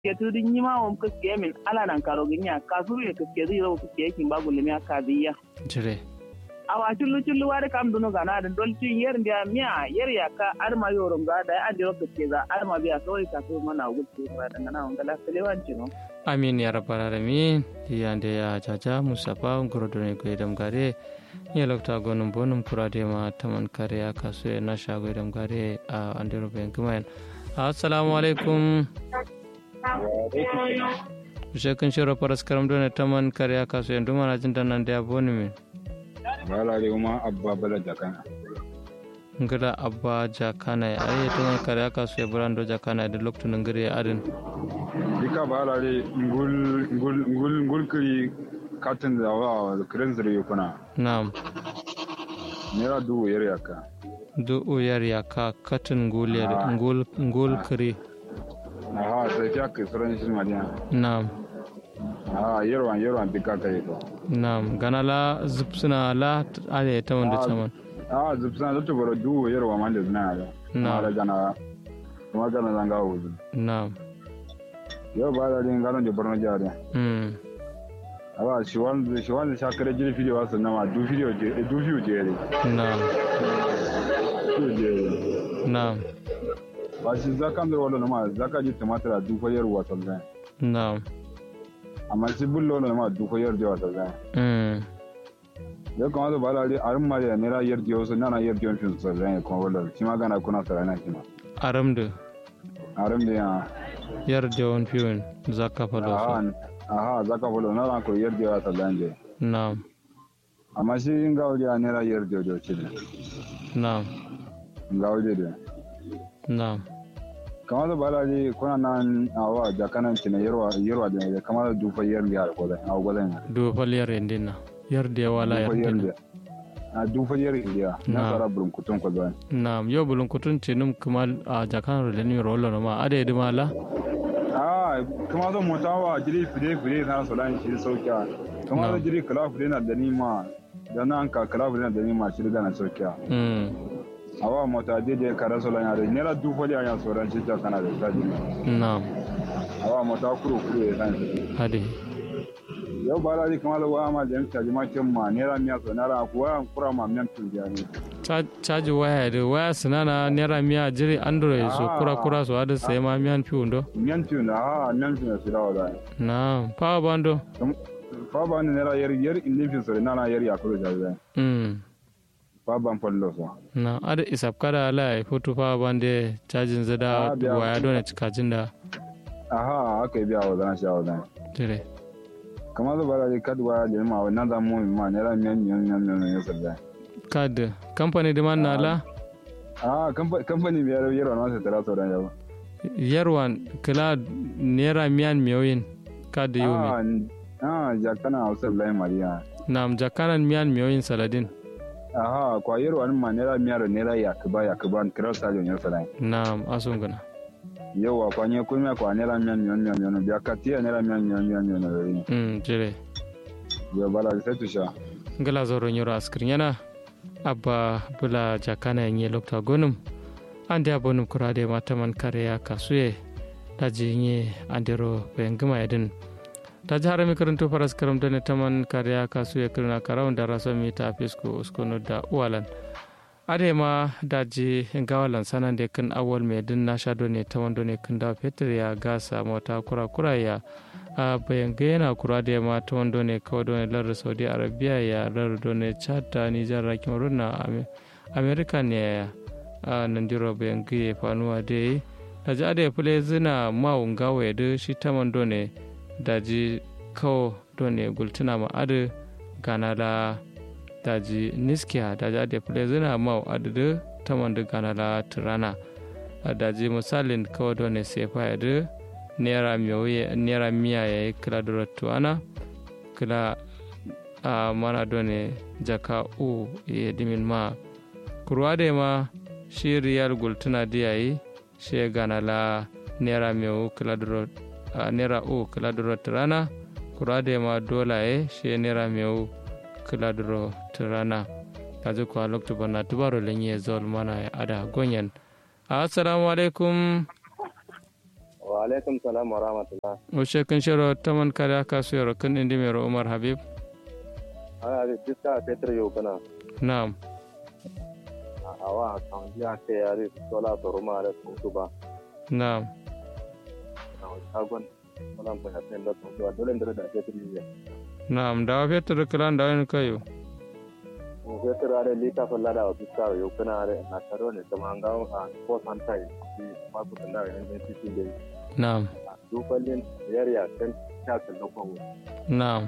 ke tudin yi ma wam kaske min ala nan karo ginya ka su ne kaske zai zo kaske yakin babu limi aka biya jire awa chullu chullu ware kam duno gana den dol tin yer ndia miya yer ya ka arma yorom ga da andi ro kaske za arma biya so ka so mana gutsi ba dan na on gala selewan chino amin ya rabbal alamin yande ya jaja musafa ngorodone ko edam gare ya lokta gonum bonum kurade ma taman kare ya kaso ya na shago edam gare a andero ben kumayan assalamu alaikum shekin shiro paras karam done taman kare ya kaso ya nduma na jin danan da boni min wala de uma abba bala jakana ngada abba jakana ya ayi taman kare ya kaso ya burando jakana da loktu ngire adin dika bala de ngul ngul ngul ngul kiri katin da wa kirin zuri kuna na'am nera du yer yaka du uyar ya ka katin ngul ngul ngul kiri aha sai fiya ke suran shi madiya na'am aha yerwan yerwan dika kai to na'am gana la zupsuna la ale ta wanda taman ah zubsan da to baro du yerwa man da zina da Na. mara gana kuma gana zanga wuzu na'am yau ba da din garon da borno jare mm aba shi wanda shi wanda shakare jiri video wasu nama du video je du video je ne na'am du je na'am ba shi zakan da wala nama zaka ji tumatir a du ko yerwa sallan na'am amma shi bullo wala nama du ko yerwa sallan mm ya kamata ba da arin ma da nera yerwa wasu nana yerwa fin sallan kuma wala shi ma gana kuna sarana shi ma aramdu arin da ya yar da wani fiyon zaka fado aha su aha zaka wala na ran ko yerwa sallan je na'am amma shi in ga wuri a nera yerwa jo ce na'am ga wuri da na'am kamar da bala ne kuna nan a wa jakanan cina yarwa yarwa da ya kamar da dufa yar da ko da a gwadan do fal yar endina yar da wala yar dufa yar endina da a dufa yar indiya na Na. tsara burin kutun ko da na'am yo bulun kutun ce num kuma a jakan da ni rollo ma ade da mala a kamar da mota wa jiri fide fide na so lan shi saukiya kamar da Na. jiri kala fide na da ni ma da nan ka kala fide na da ni ma shi da na saukiya mm a wa mota je je kara so lan ya da nera dufa ya ya so ran shi ta kana da sadi na'am a wa mota kuro kuro ya san shi ade yau ba la kamar da wa ma da yanka jima kin ma nera miya so nara kuwa kura ma miyan tun ne Ca- caji waya da waya sinana naira miya jiri android so Ah. kura kura so ada sai ma miyan fiyon do Miyantu na ha miyantu na sila wada. na'am power bando Fa ba ni nera yar yar indin fin sore nana yar ya kulo jaje. mm Fa ban fallo so. na ada isap kada ala ya foto power bande cajin zada Ah, biya. waya do ne cikajin da Aha aka yi biya wa zan sha wa zan. jire Kamar da bara kad wa da ma wannan da mu ma nera miyan miyan miyan miyan ya salla. kad company da man na la Ah kamfani biyar yar wannan sai tara so dan yau. yarwan kila naira miyan miyoyin kad yomi Ah ah jakana Hausa lai Mariya. na'am jakanan miyan miyoyin saladin Aha kwa yar wannan ma nera miyar nera ya kuba ya kuba kira sa jon ya salla. na'am asun gana Yau kwa nye kuma kwa nera miyan miyan miyan miyan biya katiya nera miyan miyan miyan miyan. mm jire Yau bala sai tusha. ngala zoro nyoro askrin yana abba bula jakana yenye lokta gonum ande abonum kurade mataman kare ya kasuye daji nye andero bengima yadin daji harami karanto faras karam dane taman kare ya kasuye kirna karawun da rasa mita fisko uskono da uwalan ade ma daji gawalan sanan de kan awal me din na sha ne taman done kan da fetur ya gasa mota kura kura ya a bayan yana kura da ma ta wando ne kawai don lar saudi arabia ya lar don chad da nijar rakin runa america ne a nan diro bayan gaye fanuwa da yi da ji ada ya fule zina mawun gawa ya shi ta wando ne da ji kawo don ne gultuna ma adu gana la da ji niskiya da ji ada ya fule zina mawu adu da ta wando gana la turana da ji misalin kawai don ne sefa ya da naira miya naira miya ya yi kila da tuwana kila a mana done jaka u ya dimin ma kurwa da ma shi riyal gultuna da yayi shi ya gana la naira miya u kila da naira u kila da turana kurwa da ma dola ya shi ya naira miya u kila da turana kaji kuwa lokta bana tubaro lenye zol mana ya ada gonyan assalamu alaikum wa wa alaikum salam wa rahmatullah Wace kan shiro taman kare aka su yaro kan indi mai Umar Habib? ana da diska fetur yau kana Na'am. a awa kan jiya ke yare sola to ruma da su ba Na'am. na shagon sola ko ya sai da su ba dole da da fetur ne Na'am. Da wa fetur kilan da wani kayo. mu fetur are lita falla da diska yau kana are na taro ne kuma an ga a ko san tai shi ma ku da ne ne cikin da Na'am. dufallin yariya kan ta kallo ko Na'am.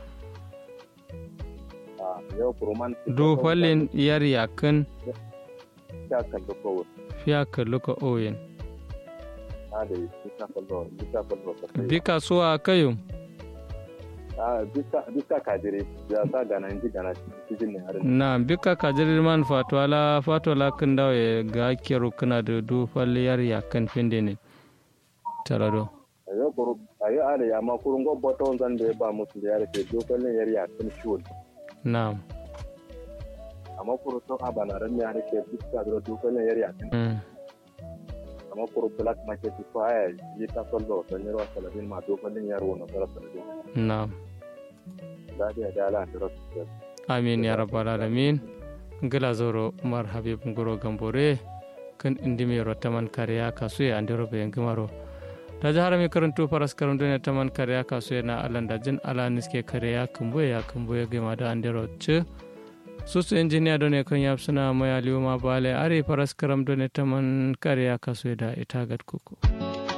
a yau kuruman Du fallin yar yakin ta kallo ko fiya kallo ka oyin. a da diska kallo diska kallo Bi kasuwa kayo. a diska diska kajire ya sa ganan ji gana cikin ne har na bika kajirir man fatwala fatwala kan dawe ga kero kana da du falliyar ya kan finde ne tarado ayo kuru ayo ale ya ma kurun go boto zan da ba musu da yare ke dokalin yare ya kan ciwon na amma kuru to a bana ran yare ke diska da dokalin yare ya kan mm. amma kuru black market ko aya yi ta sollo da ne wa salabin ma dokalin yare wannan sala salabin na da da da ala da rasu amin ya rabbal alamin gila zoro umar habib ngoro gambore kan indi me rotaman kariya kasu ya andiro be ngimaro da jahar mi karantu faras karantu ne taman kariya kasu ya na alanda jin ala niske kariya kumbu ya kumbu ya gima da andiro ce susu injiniya done kan yap suna maya liuma bale are faras karam done taman kariya kasu ya da ita gad kuku